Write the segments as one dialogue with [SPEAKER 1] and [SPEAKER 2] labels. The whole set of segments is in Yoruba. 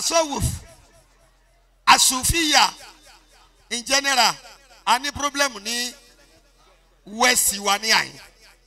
[SPEAKER 1] atasawuf asufiya in general a ní problem ní west wa ní àyìn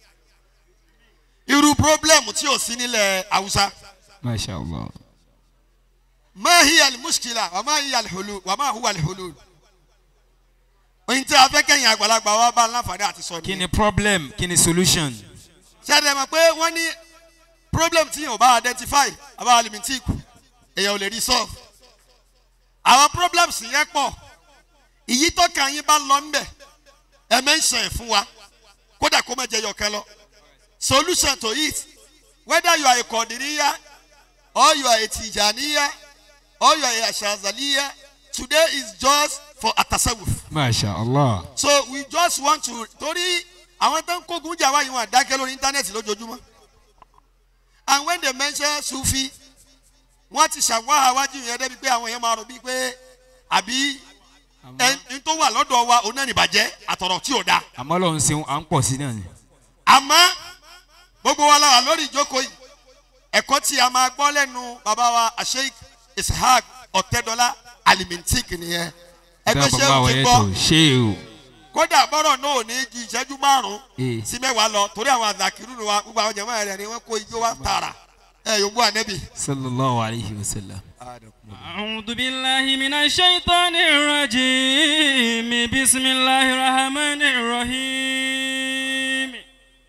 [SPEAKER 1] irú problem tí ò sí nílẹ̀ haúsá
[SPEAKER 2] masha allah
[SPEAKER 1] ma hiya almuskila wa ma hiya alhulul wa ma huwa alhulul oyin tí a fẹ́ kẹ́yìn àgbàlagbà wa bá láǹfààní àti sọ
[SPEAKER 2] kí
[SPEAKER 1] nìyẹn
[SPEAKER 2] ni problem kí ni solution
[SPEAKER 1] ṣáàdẹ̀ mọ̀ pé wọ́n ní problem tí yóò bá identify àbá alimintic èèyàn ò lè rí solve àwọn problems yẹn pọ̀ ìyí tó kàn yín bá lọ ńbẹ̀ ẹ mention ẹ̀ fún wa kódà kó má jẹ yọkẹ́ lọ solution to it whether you are a Qadiriya or you are a Tijaniya or you are a Shazaliya today is just for atasawuf
[SPEAKER 2] masha allah
[SPEAKER 1] so we just want to torí àwọn tó ń kógun jà wáyé wọn àdákẹ́ lórí íńtánẹ́ẹ̀tì lójoojúmọ́ and when they mention sufi wọ́n ti ṣàwáhà wájú yẹn débi pé àwọn yẹn máa rò bíi pé àbí ẹni tó wà lọ́dọ̀ wa òun náà nìbàjẹ́ àtọ̀rọ̀ tí ò da
[SPEAKER 2] àmọ́ lọ́n ṣeun à ń pọ̀ sí náà ni
[SPEAKER 1] àmọ́ gbogbo wa la wà lórí ìjókòó yìí ẹ̀kọ́ tí a máa gbọ́ lẹ́nu bàbá wa asheik ishaq ọ̀tẹ́dọ́lá alimintik nìyẹn ẹgbẹ́
[SPEAKER 2] Bẹ́ẹ̀
[SPEAKER 1] ṣé
[SPEAKER 2] bàbá
[SPEAKER 1] o
[SPEAKER 2] wa
[SPEAKER 1] ti
[SPEAKER 2] yẹn
[SPEAKER 1] gbọ́
[SPEAKER 2] tó ṣé o
[SPEAKER 1] kódà bọ́rọ̀ náà ò ní ju ìṣẹ́jú márùn-ún
[SPEAKER 2] Eh.
[SPEAKER 1] sí mẹ́wàá lọ torí àwọn àdàkìrú ni wa gbogbo àwọn jẹ̀mọ́ rẹ̀ ni wọ́n kó ijó wa tààrà ẹ yóò gbọ́ ànẹ́bì.
[SPEAKER 2] sallallahu alayhi wa sallam.
[SPEAKER 3] أعوذ بالله من الشيطان الرجيم بسم الله الرحمن الرحيم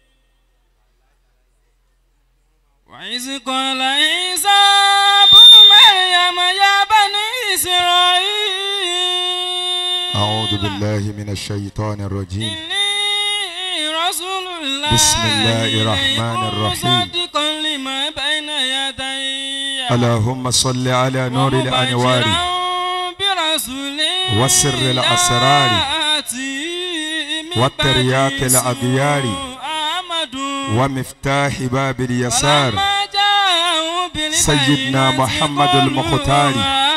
[SPEAKER 3] وإذ قال عيسى ابن مريم يا بني إسرائيل
[SPEAKER 4] أعوذ بالله من الشيطان الرجيم
[SPEAKER 3] إني رسول الله
[SPEAKER 4] بسم الله الرحمن
[SPEAKER 3] إليكم
[SPEAKER 4] الرحيم.
[SPEAKER 3] مصدقا لما بين يدي
[SPEAKER 4] اللهم صل على نور الأنوار وسر الأسرار والترياق الأغيار ومفتاح باب اليسار سيدنا محمد المختار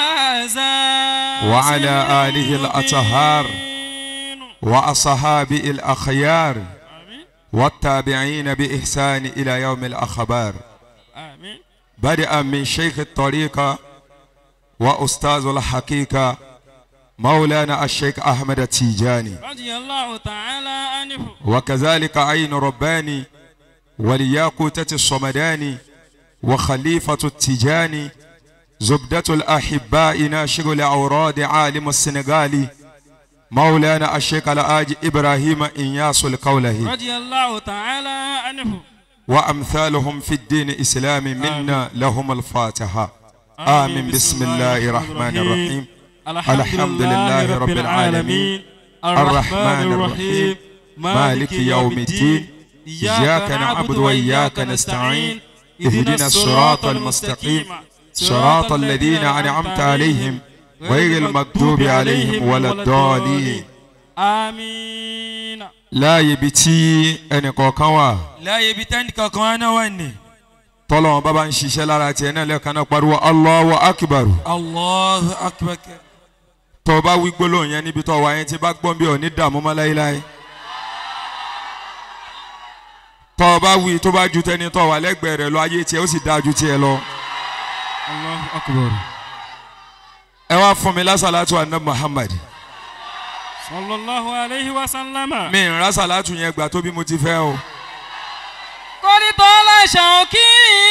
[SPEAKER 4] وعلى آله الأطهار وأصحاب الأخيار والتابعين بإحسان إلى يوم الأخبار
[SPEAKER 3] آمين
[SPEAKER 4] بدءا من شيخ الطريقة وأستاذ الحقيقة مولانا الشيخ أحمد التيجاني
[SPEAKER 3] رضي الله تعالى عنه
[SPEAKER 4] وكذلك عين رباني ولياقوتة الصمداني وخليفة التيجاني زبدة الأحباء ناشر الأوراد عالم السنغالي مولانا الشيخ الآج إبراهيم إنياس القوله
[SPEAKER 3] رضي الله تعالى عنه
[SPEAKER 4] وأمثالهم في الدين الإسلام منا لهم الفاتحة آمين بسم الله الرحمن الرحيم الحمد لله رب العالمين الرحمن الرحيم مالك يوم الدين إياك نعبد وإياك نستعين اهدنا الصراط المستقيم صراط الذين أنعمت عليهم غير المغضوب عليهم ولا الضالين
[SPEAKER 3] آمين
[SPEAKER 4] láàyè ibi tí ẹnìkọ̀ọ̀kan wà
[SPEAKER 2] láyé ibi tẹ́ni kankan wá náà wà ní.
[SPEAKER 4] tọ́lọ́wọ́n bá bá ń ṣiṣẹ́ lára tiẹ̀ náà lẹ́ẹ̀kan náà pariwo Allahu akbar
[SPEAKER 2] allahu akbar.
[SPEAKER 4] tó o bá wí gbólóhùn yẹn níbi tó o wà yẹn tí bá gbọ́n bí ò ní dààmú mọ́ láéláé tó o bá wí tó bá ju tẹni tó o wà lẹ́gbẹ̀ẹ́ rẹ̀ lọ ayé tiẹ̀ ó sì dáa ju tiẹ̀ lọ.
[SPEAKER 2] allahu akbar.
[SPEAKER 4] ẹ wá fún mi lásàlátù àná Muhammad
[SPEAKER 3] صلى الله عليه وسلم
[SPEAKER 4] mi ń rásàlátù yẹn gbà tó bí mo ti fẹ́ o.
[SPEAKER 3] قد طال شوقي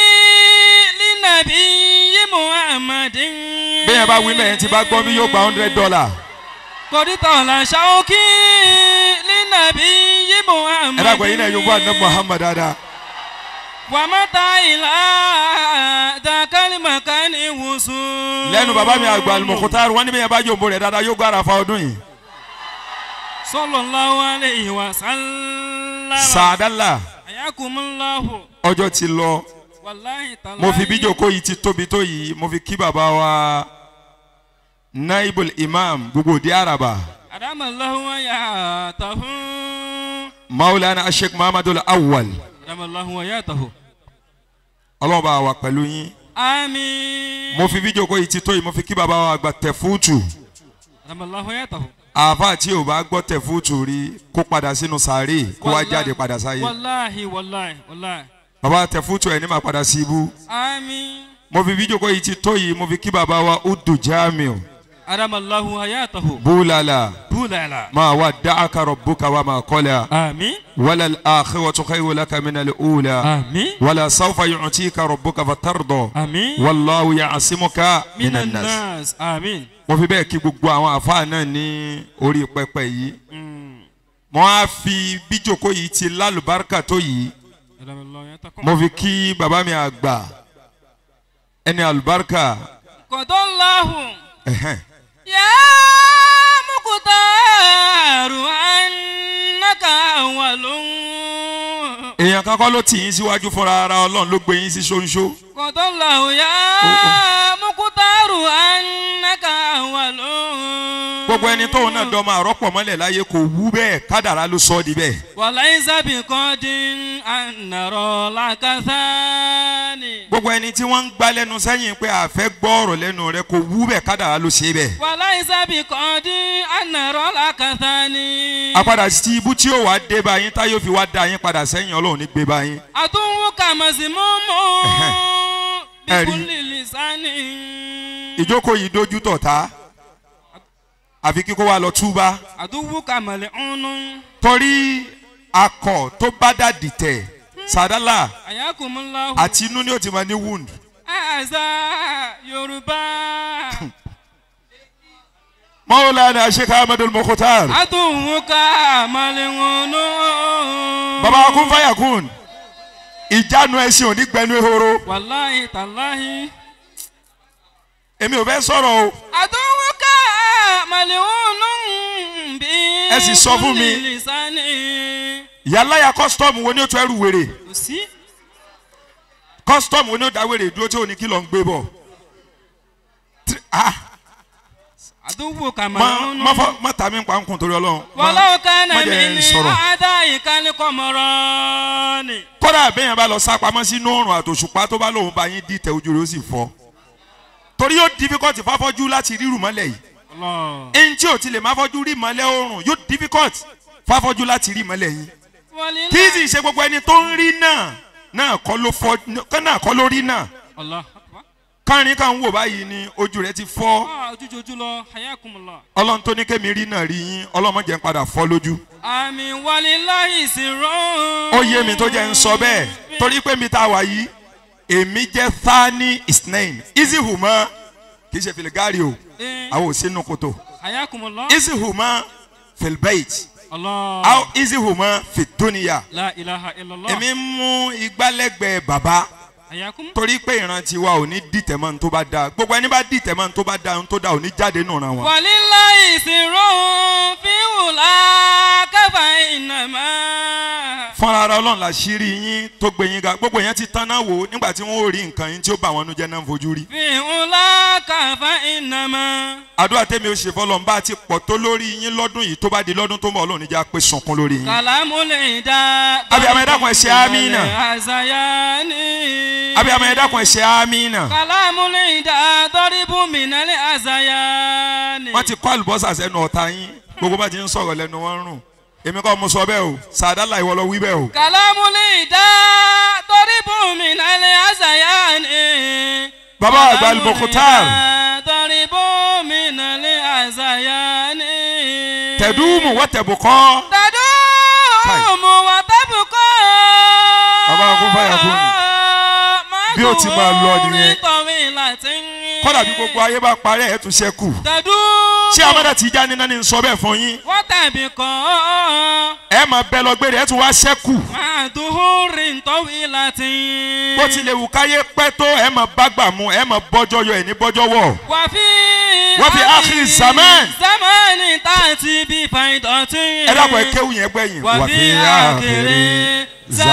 [SPEAKER 3] للنبي محمد
[SPEAKER 4] bí yẹn bá wí mẹ́yìn tí bá gbọ́n bí yóò gba hundred dollar.
[SPEAKER 3] قد طال شوقي للنبي محمد
[SPEAKER 4] ẹ dàgbẹ́ yín náà yóò bọ́ àná Muhammad dáadáa.
[SPEAKER 3] ومتى إلى ذاك المكان وصول
[SPEAKER 4] lẹ́nu bàbá mi àgbà Al-Mukhtar wọ́n ní bí yẹn bá jòǹbó rẹ̀ dáadáa yóò gbára fa ọdún yìí.
[SPEAKER 3] صلى الله عليه وسلم
[SPEAKER 4] sàdálà
[SPEAKER 3] حياكم الله
[SPEAKER 4] ọjọ́ ti lọ
[SPEAKER 3] والله تعالى
[SPEAKER 4] mo fi bí jòkó yìí ti tóbi tó yìí mo fi kí bàbá wa naibul imam gbogbo òde araba
[SPEAKER 3] أدام الله وياته
[SPEAKER 4] maulana sheikh muhammadul awwal
[SPEAKER 3] أدام الله وياته
[SPEAKER 4] ọlọ́run bá wà pẹ̀lú yín
[SPEAKER 3] آمين
[SPEAKER 4] mo fi bí jòkó yìí ti tó yìí mo fi kí bàbá wa àgbà tẹ̀fútù
[SPEAKER 3] أدام الله وياته
[SPEAKER 4] àáfà tí ò bá gbọ́ tẹ̀fútù rí kó padà sínú sàárè kó wá jáde padà sáyé
[SPEAKER 3] والله والله والله
[SPEAKER 4] bàbá tẹ̀fútù ẹ̀ ní máa padà sí ibú
[SPEAKER 3] آمين
[SPEAKER 4] mo fi bí jókòó yìí ti tó yìí mo fi kí bàbá wa udu jamiu
[SPEAKER 3] أدام الله حياته
[SPEAKER 4] búlàlà
[SPEAKER 3] بولا
[SPEAKER 4] máa wà dáàkà rọ̀bùkà wà máa kọ́lá
[SPEAKER 3] آمين
[SPEAKER 4] wàlà àkẹ́wàtú khayru laka min al-ula
[SPEAKER 3] آمين
[SPEAKER 4] wàlà sawfa yu'tika rabbuka fatarda
[SPEAKER 3] آمين
[SPEAKER 4] wàlláhu ya'simuka
[SPEAKER 3] من
[SPEAKER 4] minan nas.
[SPEAKER 3] الناس آمين
[SPEAKER 4] mo fi bẹ́ẹ̀ kí gbogbo àwọn àfáà náà ní orí pẹpẹ yìí
[SPEAKER 3] مم.
[SPEAKER 4] mo á fi bí jókòó yìí ti lálùbáríkà tó yìí
[SPEAKER 3] أدام الله حياتكم
[SPEAKER 4] mo fi kí bàbá mi àgbà ẹni àlùbáríkà
[SPEAKER 3] قد الله
[SPEAKER 4] ẹ̀hẹ́n.
[SPEAKER 3] يا مقتار أنك أول
[SPEAKER 4] èèyàn kan kọ́ ló tì yín síwájú fúnra ara ọlọ́run ló gbé yín sí ṣóńṣó
[SPEAKER 3] قد الله يا مقتار أنك أول
[SPEAKER 4] gbogbo ẹni tóun náà dọ́mọ àrọ́pọ̀ mọ́lẹ̀ láyé kò wú bẹ́ẹ̀ kádàrá ló sọ ọ́ di bẹ́ẹ̀
[SPEAKER 3] وليس بقد أن نرى لك ثاني
[SPEAKER 4] gbogbo ẹni tí wọ́n ń gbá lẹ́nu sẹ́yìn pé àfẹ́ gbọ́ ọ̀rọ̀ lẹ́nu rẹ kò wú bẹ́ẹ̀ kádàrá ló ṣe bẹ́ẹ̀
[SPEAKER 3] وليس بقد أن نرى لك ثاني
[SPEAKER 4] àpadà sí ibú tí ó wàá dé bá yín táyọ̀ fi wá da yín padà sẹ́yìn ọlọ́run ní gbé bá yín
[SPEAKER 3] عدوك مذموم
[SPEAKER 4] Ẹ̀rí.
[SPEAKER 3] بكل لسان
[SPEAKER 4] ìjókòó yìí dojú tọ̀tá àfi kíkó wa lọ túbá
[SPEAKER 3] عدوك ملعون
[SPEAKER 4] torí akọ tó bá dà dìtẹ̀ sàdálà
[SPEAKER 3] حياكم الله
[SPEAKER 4] àti inú ni ó ti máa ní wound
[SPEAKER 3] àṣà yorùbá.
[SPEAKER 4] mọ́wúlánà sheikh ahmed mokhtar
[SPEAKER 3] àtúnwúká màlẹ́wọ̀nù.
[SPEAKER 4] baba kun fayakun ìjánu ẹ̀sìn òní gbẹnu ehoro
[SPEAKER 3] wàláhì tàláhì.
[SPEAKER 4] èmi ò fẹ́ sọ̀rọ̀ o
[SPEAKER 3] àtúnwúká màlẹ́wọ̀nù bí.
[SPEAKER 4] Ẹ sì sọ fún mi.
[SPEAKER 3] lisani.
[SPEAKER 4] yàláyà custom wo ni ó tún ẹrù wèrè
[SPEAKER 3] kò sí.
[SPEAKER 4] custom wo ni ó dá wèrè dúró tí ò ní kí lọ ń gbé bọ̀ Tí- ah,
[SPEAKER 3] àtúnwúká
[SPEAKER 4] má
[SPEAKER 3] màlẹ́wọ̀nù.
[SPEAKER 4] má fọ má tà mí pa nkùn torí ọlọ́run Má-
[SPEAKER 3] wàláwù kánà
[SPEAKER 4] má
[SPEAKER 3] mi
[SPEAKER 4] jẹ́
[SPEAKER 3] ní
[SPEAKER 4] sọ̀rọ̀.
[SPEAKER 3] àádá ìkànnìkọ̀ mọ̀rọ̀ ni.
[SPEAKER 4] kódà bẹ́yẹn bá lọ sá pamọ́ sínú òrùn àtòṣùpá tó bá lóun bá yín dìtẹ̀ ojú rẹ̀ ó sì fọ́ torí yóò difficult fáfọ́jú láti rírù mọ́lẹ̀ yìí
[SPEAKER 3] Allah.
[SPEAKER 4] ẹni tí ò ti lè má fọ́jú rí mọ́lẹ̀ òrùn yóò difficult fáfọ́jú láti rí mọ́lẹ̀ yìí
[SPEAKER 3] Wàlílá-
[SPEAKER 4] kí sì ṣe gbogbo ẹni tó ń rí náà náà kọ́ ló fọ́ náà kọ́ ló rí náà
[SPEAKER 3] Allah akbar.
[SPEAKER 4] kárin kan wò báyìí ni ojú rẹ̀ ti fọ́
[SPEAKER 3] Ah, ojújojú lọ hayakumullah.
[SPEAKER 4] ọlọ́run tó ní kémi rí náà rí yín ọlọ́run má jẹ́ ń padà fọ́ lójú
[SPEAKER 3] àmì wàlíláhi sirrun.
[SPEAKER 4] ó yé mi tó jẹ́ ń sọ bẹ́ẹ̀ torí pé mi ta wà yìí èmi jẹ́ thani isnain easy huma kì í ṣe filigari o
[SPEAKER 3] Eh,
[SPEAKER 4] àwọn ò sínú kòtò
[SPEAKER 3] hayakumullah.
[SPEAKER 4] easy huma filbait
[SPEAKER 3] Allah.
[SPEAKER 4] aw easy huma fituniya
[SPEAKER 3] la ilaha illallah.
[SPEAKER 4] èmi ń mú igbálẹ́gbẹ̀ẹ́ bàbá
[SPEAKER 3] hayakum.
[SPEAKER 4] torí pé ìrántí wa ò ní dìtẹ̀ mọ́ ní tó bá da gbogbo ẹni bá dìtẹ̀ mọ́ ní tó bá da ní tó da ò ní jáde nù ràn wọn.
[SPEAKER 3] wàlíláhi sirrun fi wùlá káfà ìnàmá.
[SPEAKER 4] fúnra ara ọlọ́run la ṣírí yín tó gbé yín ga gbogbo yẹn ti tán náà wò nígbà tí wọ́n ò rí nǹkan yín tí ó bá wọn nu jẹ́ náà ń fojú rí.
[SPEAKER 3] fi wùlá káfà ìnàmá.
[SPEAKER 4] àdúrà tèmi ó ṣe fọlọ́n bá ti pọ̀ tó lórí yín lọ́dún yìí tó bá di lọ́dún tó ń bọ̀ ọlọ́run níjà pé sunkún lórí yín.
[SPEAKER 3] kàlámù lè dá.
[SPEAKER 4] Àbí àmọ́ ẹ dákun, ẹ ṣe àmín náà.
[SPEAKER 3] àzàyà ni.
[SPEAKER 4] àbí àmọ́ ẹ dákun ẹ ṣe àmín náà.
[SPEAKER 3] kàlámù lè dá tọ́rìbù mìnàlẹ́ àzàyà ni.
[SPEAKER 4] wọ́n ti kọ́ àlùbọ́sà sẹ́nu ọ̀tá yín gbogbo bá ti ń sọ̀rọ̀ lẹ́nu wọn rùn èmi kọ́ mo sọ bẹ́ẹ̀ o sàdálà ìwọ lọ wí bẹ́ẹ̀ o.
[SPEAKER 3] kàlámù lè dá tọ́rìbù mìnàlẹ́ àzàyà ni.
[SPEAKER 4] bàbá àgbà al-Mukhtar
[SPEAKER 3] tọ́rìbù mìnàlẹ́ àzàyà ni.
[SPEAKER 4] tẹ̀dúmù wọ́n tẹ̀bùkọ́
[SPEAKER 3] tẹ̀dúmù wà tẹ́bùkọ́.
[SPEAKER 4] Bàbá kún fàyà kún ni. Bí ó ti máa lọ nìyẹn. kọ́dà bí gbogbo ayé bá parẹ́ ẹ̀ tún ṣẹ́kù
[SPEAKER 3] tẹ̀dúmù.
[SPEAKER 4] ṣé amadu Tijani náà ni ń sọ bẹ́ẹ̀ fún yín
[SPEAKER 3] wọ́n tẹ̀bí kọ́.
[SPEAKER 4] ẹ máa bẹ lọ gbére ẹ tún wá ṣẹ́kù
[SPEAKER 3] máa dùhúrì tọ́wí láti.
[SPEAKER 4] bó tilẹ̀ wù káyé pẹ́ tó ẹ máa bá gbà mú ẹ máa bọ́jọ́ yọ ẹ̀ ní bọ́jọ́ wọ̀
[SPEAKER 3] wà fi.
[SPEAKER 4] Wa fi akhir zaman.
[SPEAKER 3] zamani tààtì bí fàìdọ̀tì.
[SPEAKER 4] ẹ dàpọ̀ ẹ kéwù yẹn gbẹ̀yìn
[SPEAKER 3] wà fi àkèrè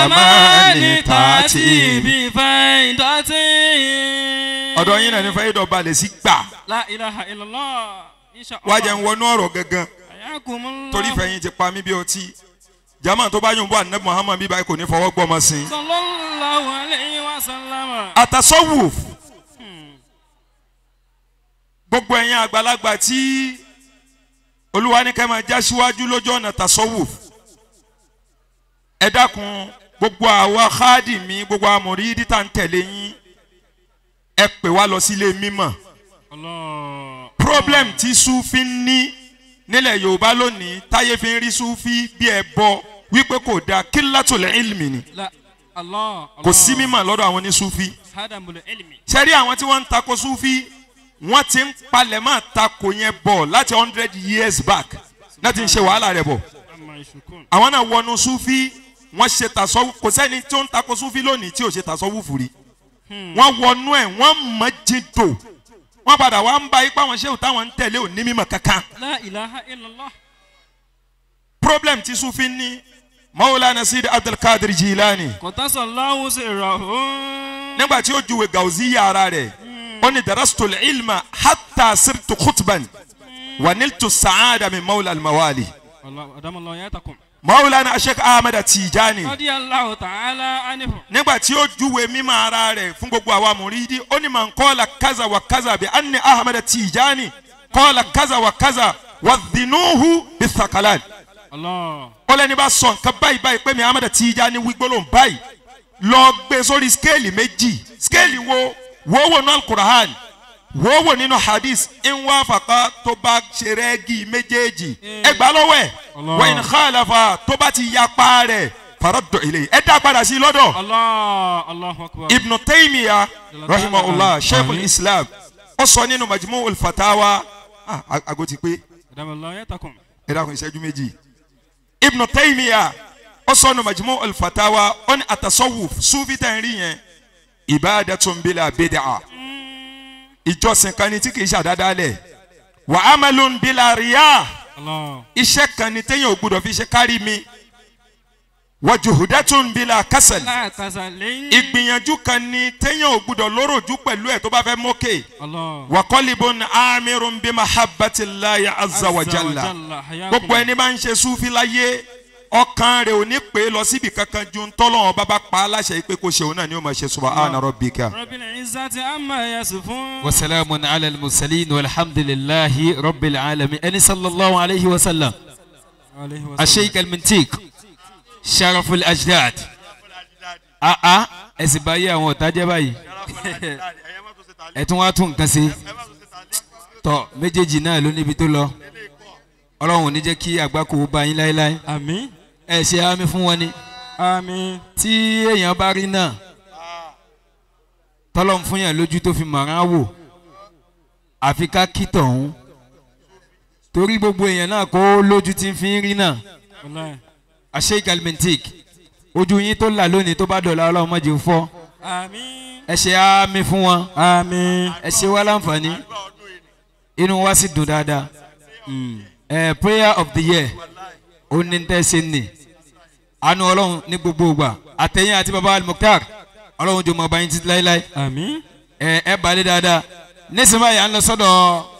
[SPEAKER 3] zamani tààtì bí fàìdọ̀tì.
[SPEAKER 4] ọ̀dọ̀ yín náà ní fẹ́ yídọ̀ balẹ̀ sí gbà
[SPEAKER 3] la ilaha illallah. insha Allah.
[SPEAKER 4] wá jẹ́ ń wọnú ọ̀rọ̀ gangan
[SPEAKER 3] Ayakumullah.
[SPEAKER 4] torí fẹ̀yìn ti pa mí bí ọtí jama tó bá yùn bọ́ àná Muhammad bíbá yìí kò ní fọwọ́ gbọ́mọ sí i.
[SPEAKER 3] sallallahu alayhi wa sallam.
[SPEAKER 4] àtàsọ́wùf gbogbo ẹ̀yin àgbàlagbà tí olúwa ní kẹ́ máa já síwájú lójú ọ̀nà tàsọ́wùf ẹ dákun gbogbo àwa káàdì mi gbogbo amòrí dídá ń tẹ̀lé yín ẹ pè wá lọ sílé mímọ̀
[SPEAKER 3] Allah.
[SPEAKER 4] problem tí sufi ń ní nílẹ̀ yorùbá lónìí táyé fi ń rí sufi bí ẹ bọ wípé kò dáa kílátòlẹ̀ ilmi ni
[SPEAKER 3] La. Allah.
[SPEAKER 4] kò sí mímọ̀ lọ́dọ̀ àwọn ní sufi
[SPEAKER 3] Hadamul ilmi.
[SPEAKER 4] sẹ́rí àwọn tí wọ́n ń tako sufi wọ́n ti ń palẹ̀ máa tako yẹn bọ̀ láti hundred years back láti ń ṣe wàhálà rẹ̀ bọ̀
[SPEAKER 3] Amma yashukun.
[SPEAKER 4] àwọn náà wọnú sufi wọ́n ṣe tasọ́wù kò sẹ́ni tí ó ń tako sufi lónìí tí ò ṣe tasọ́wù fúri wọ́n wọnú ẹ̀ wọ́n mọ̀ jìndò wọ́n padà wá ń ba ipá wọn ṣéwù táwọn ń tẹ̀lé òní mímọ̀ kankan
[SPEAKER 3] La ilaha illallah.
[SPEAKER 4] problem tí sufi ní maulana sidi abdulkadir jilani
[SPEAKER 3] Qatasallahu sirrahum.
[SPEAKER 4] nígbà tí ó juwe gauzi yàrá rẹ̀ ó ní darastul ilma hatta sirtu khutban wa niltu sa'ada min maula almawali
[SPEAKER 3] Allah. Adamallahu yatakum.
[SPEAKER 4] maulana sheikh ahmed tijani
[SPEAKER 3] Radiyallahu ta'ala anhu.
[SPEAKER 4] nígbà tí ó júwe mímọ́ ara rẹ̀ fún gbogbo àwa mùrídí ó ní màá kọ́la kaza wa kaza bí anni ahmed tijani kọ́la kaza wa kaza wa dhinuhu bí thakalan
[SPEAKER 3] Allah.
[SPEAKER 4] ó lẹ́ni bá sọ nǹkan báyìí báyìí pé mi ahmed tijani wí gbólóhùn báyìí lọ gbé sórí skéèlì méjì skéèlì wo wo wò nínú alukurahan wo wò nínú hadith ìwà fàkà tó bá ṣe rẹ́gì méjèèjì ẹ gbà lọ́wọ́ ẹ̀
[SPEAKER 3] Allah.
[SPEAKER 4] wa in khalafa tó bá ti yapa rẹ̀ faraddu ilayhi ẹ dá padà sí i lọ́dọ̀
[SPEAKER 3] Allah. Allahu akbar.
[SPEAKER 4] ibn taymiya rahimahullah sheikhul islam ó sọ nínú majmu ulfatawa ah ago ti pé
[SPEAKER 3] Adamallahu yatakum.
[SPEAKER 4] ẹ dákun ìṣẹ́jú méjì ibn taymiya ó sọ nínú majmu ulfatawa ó ní atasawuf sufi tẹ̀ ń rí yẹn ibadatun bila bid'a ìjọsìn kan ni tí kìí ṣàdádálẹ̀ wa amalun bila riya
[SPEAKER 3] Allah.
[SPEAKER 4] iṣẹ́ kan ni téèyàn ò gbúdọ̀ fi ṣe kárí mi wa juhudatun bila kasal
[SPEAKER 3] La kazalin.
[SPEAKER 4] ìgbìyànjú kan ni téèyàn ò gbúdọ̀ lóròjú pẹ̀lú ẹ̀ tó bá fẹ́ mókè
[SPEAKER 3] Allah.
[SPEAKER 4] wàkọ́lìbùn amirun bí mahabbatillahi azza wa jalla gbogbo ẹni máa ń ṣe súfì láyé ọkàn rẹ̀ ò ní pè é lọ síbi kankan ju ntọ́lọ́wọ́n bá bá pa á láṣẹ yìí pé kó ṣe òun náà ni ó máa ṣe subhana rabbika.
[SPEAKER 3] Rabbil izzati amma yasifun.
[SPEAKER 2] وسلام على المرسلين والحمد لله رب العالمين أني صلى الله عليه وسلم
[SPEAKER 3] Alayhi wa sallam.
[SPEAKER 2] الشيخ المنتيك شرف الأجداد آه آه أسبايا وتاجا باي ẹtún wá tún nǹkan ṣe tọ méjèèjì náà ló níbi tó lọ ọlọ́run ò ní jẹ́ kí àgbákò bá yín láéláé
[SPEAKER 3] Àmín.
[SPEAKER 2] ẹ ṣe àmì fún wọn ni
[SPEAKER 3] Àmín.
[SPEAKER 2] tí èèyàn bá rí náà tọ́lọ́ ń fún yàn lójú tó fi mọ̀ràn wò àfi ká kí tọ̀hún torí gbogbo èèyàn náà kó lójú tí ń fi rí náà
[SPEAKER 3] Wallahi.
[SPEAKER 2] àṣẹ galmentic ojú yín tó là lónìí tó bá dọ̀la ọlọ́run má jẹ́ ó fọ́
[SPEAKER 3] Àmín.
[SPEAKER 2] ẹ ṣe àmì fún wọn
[SPEAKER 3] Àmín.
[SPEAKER 2] ẹ ṣe wá láǹfààní inú wa sì dùn dáadáa ẹ prayer of the year ó ní tẹ́ ṣe ní àánú ọlọ́run ní gbogbo ìgbà àtẹ̀yìn àti baba al-mukhtar ọlọ́run jò mọ̀ báyìí títí láéláé
[SPEAKER 3] Àmín.
[SPEAKER 2] ẹ ẹ balẹ̀ dáadáa nísìnyí báyìí à ń lọ sọ́dọ̀